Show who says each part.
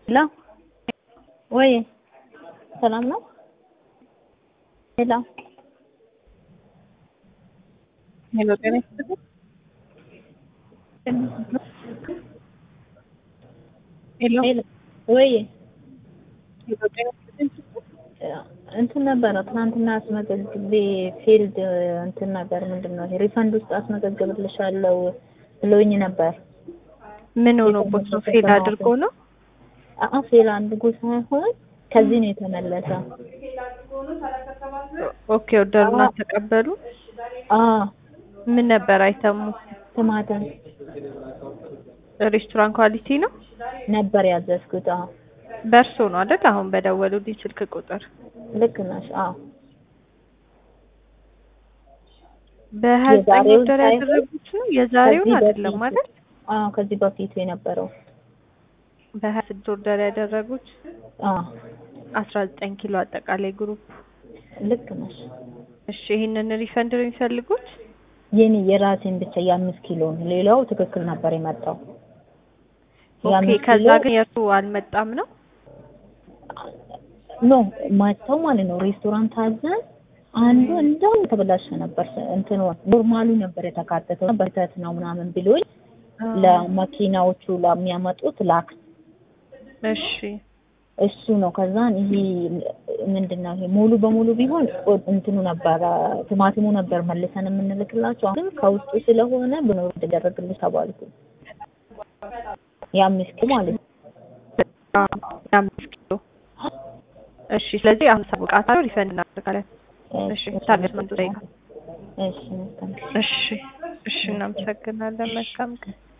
Speaker 1: ሄሎ ወይ ሰላም ነው? ሄሎ
Speaker 2: ሄሎ ጤና ይስጥልኝ። ሄሎ
Speaker 1: ሄሎ ወይ
Speaker 2: ሄሎ ጤና ይስጥልኝ።
Speaker 1: እንትን ነበረ ትናንትና አስመዘግቤ ፊልድ እንትን ነገር ምንድን ነው ይሄ ሪፈንድ ውስጥ አስመዘግብልሻለሁ ብሎኝ ነበር።
Speaker 2: ምን ሆኖበት ነው? ፌል አድርጎ ነው?
Speaker 1: አአ ፌል አድርጎ ሳይሆን ከዚህ ነው የተመለሰ።
Speaker 2: ኦኬ ኦርደሩን አልተቀበሉ?
Speaker 1: አ
Speaker 2: ምን ነበር አይተሙ?
Speaker 1: ቲማቲም
Speaker 2: ሬስቶራንት ኳሊቲ ነው
Speaker 1: ነበር ያዘዝኩት። አዎ
Speaker 2: በእርሶ ነው አይደል? አሁን በደወሉልኝ ስልክ ቁጥር
Speaker 1: ልክ ነሽ። አዎ
Speaker 2: በሀያ ዘጠኝ
Speaker 1: የዛሬውን
Speaker 2: ኦርደር
Speaker 1: ሳይሆን
Speaker 2: ያደረጉት ነው የዛሬውን
Speaker 1: ከዚህ
Speaker 2: አይደለም
Speaker 1: በፊት
Speaker 2: አይደል?
Speaker 1: አዎ ከዚህ በፊቱ የነበረው
Speaker 2: በሀያ ስድስት ኦርደር ያደረጉት
Speaker 1: አዎ
Speaker 2: አስራ ዘጠኝ ኪሎ አጠቃላይ ግሩፕ።
Speaker 1: ልክ ነሽ።
Speaker 2: እሺ ይህንን ሪፈንድ ነው የሚፈልጉት?
Speaker 1: የኔ የራሴን ብቻ የአምስት ኪሎ ነው። ሌላው ትክክል ነበር የመጣው።
Speaker 2: ኦኬ
Speaker 1: የአምስት
Speaker 2: ከዛ
Speaker 1: ኪሎ
Speaker 2: ግን የእርሱ አልመጣም ነው?
Speaker 1: ኖ መጥተው ማለት ነው ሬስቶራንት አዘን አንዱ እንደው የተበላሸ ነበር። እንትኑ ኖርማሉ ነበር የተካተተው በተት ነው ምናምን ብሎኝ ለመኪናዎቹ ለሚያመጡት ላክ
Speaker 2: እሺ
Speaker 1: እሱ ነው። ከዛን ይሄ ምንድን ነው ይሄ ሙሉ በሙሉ ቢሆን ኦ- እንትኑ ነበረ ቲማቲሙ ነበር መልሰን የምንልክላቸው። ግን ከውስጡ ስለሆነ ብኖር ተደረግልሽ ተባልኩ። የአምስት ኪሎ ማለት ነው።
Speaker 2: አምስት ኪሎ እሺ። ስለዚህ አሁን ሳብቃታለሁ ሪፈንድ እናደርጋለን። እሺ ታገስ መንቱ
Speaker 1: እሺ መልካም
Speaker 2: እሺ እሺ እናመሰግናለን። መልካም ቀን